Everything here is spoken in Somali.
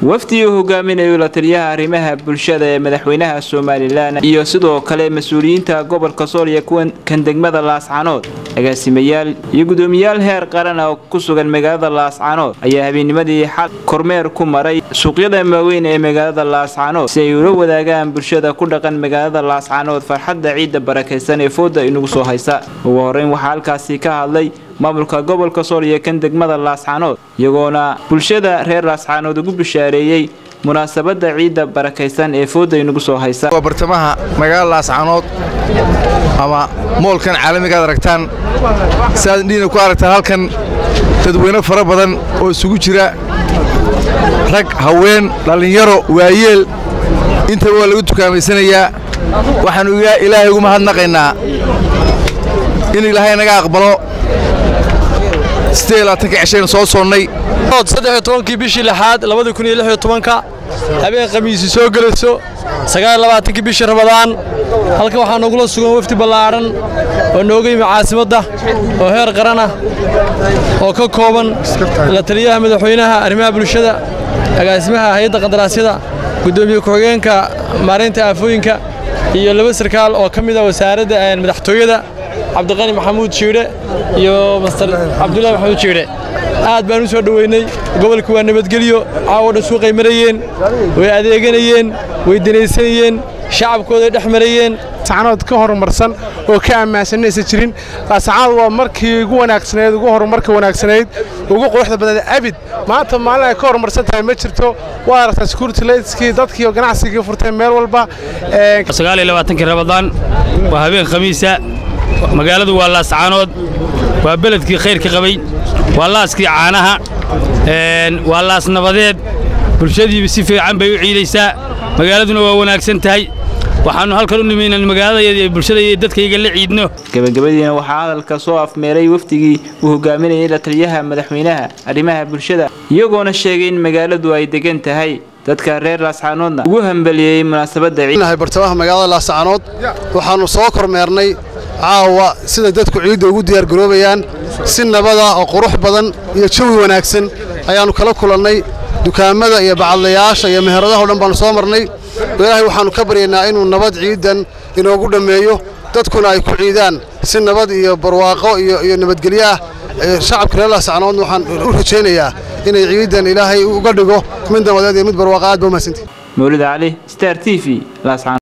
wafdi uu hogaaminayo la taliyaha arrimaha bulshada ee madaxweynaha somalilan iyo sidoo kale mas-uuliyiinta gobolka sool iyo kan degmada laascanood agaasimayaal iyo gudoomiyaal heer qaran oo ku sugan magaalada laascanood ayaa habeennimadii xal kormeer ku maray suuqyada waaweyn ee magaalada laascanood si ay ula wadaagaan bulshada ku dhaqan magaalada laascanood farxadda ciidda barakaysan ee fooda inagu soo haysa ugu horeyn waxaa halkaasi ka hadlay maamulka gobolka sool iyo kan degmada laascanood iyagoona bulshada reer laascanood ugu bishaareeyey munaasabadda ciidda barakaysan ee fooda inagu soo haysa waa bartamaha magaalada laascanood ama moolkan caalamigaad aragtaan siaad indhiina ku aragtaan halkan dadweyne fara badan oo isugu jira rag haween dhallinyaro waayeel intaba waa lagu tukaamayanayaa waxaannu ilaahay ugu mahadnaqaynaa in ilaahay naga aqbalo cishayn soo soonnay kii bishii lixaad ka habeen khamiisi soo gelayso sagaallabaatankii bishii ramadaan halkan waxaa nogula sugan wafdi ballaadhan oo nooga yimi caasimadda oo heer qaranah oo ka kooban la taliyaha madaxweynaha arrimaha bulshada agaasimaha hay-adda qandaraasyada guddoomiye ku-xigeenka maareynta aafooyinka iyo laba sarkaal oo ka mid a wasaaradda madaxtooyada cabdiqani maxamuud jiidhe iyo master cabdullahi maxamuud jiidhe aad baan u soo dhoweynay gobolka waa nabadgelyo caawo dhan suuqay marayeen way adeeganayeen way danaysanayeen shacabkooday dhex marayeen laascanood ka horumarsan oo ka ammaansanaysa jirin laascanood waa markii ugu wanaagsanayd ugu horumarka wanaagsanayd ugu quruxda badnayd abid maanta maalin ay ka horumarsan tahay ma jirto waa aragtaa security layskii dadkii oo ganacsigii furtay meel walba kii rabadaan waa habeen khamiisa magaaladu waa laascaanood waa beledkii khayrka qabay waa laaskii caanaha waa laas nabadeed bulshadiiba si fiican bay u ciidaysaa magaaladuna waa wanaagsan tahay waxaannu halkan u nimi inaan magaaladayda bulshada iyo dadkayga la ciidno gabagabadiina waxaa hadalka soo afmeeray wafdigii uu hogaaminayay la taliyaha madaxweynaha arrimaha bulshada iyagoona sheegay in magaaladu ay degan tahay dadka reer laascaanoodna ugu hambeliyey munaasabadda bartamaha magaalada laascaanood waxaannu soo kormeernay caawa sida dadku ciidda ugu diyaargaroobayaan si nabada oo qurux badan iyo jawi wanaagsan ayaannu kala kulannay dukaamada iyo bacadlayaasha iyo meheradaha o dhan baannu soo marnay ilaahay waxaannu ka baryaynaa inuu nabad ciiddan inoogu dhammeeyo dadkuna ay ku ciidaan si nabad iyo barwaaqo iyo nabadgelyo ah shacabka reer laascanoodna waxaan u rajaynayaa inay ciiddan ilaahay uga dhigo mid nabadeed iyo mid barwaaqo aad ba umahadsantii mawlid cali star t v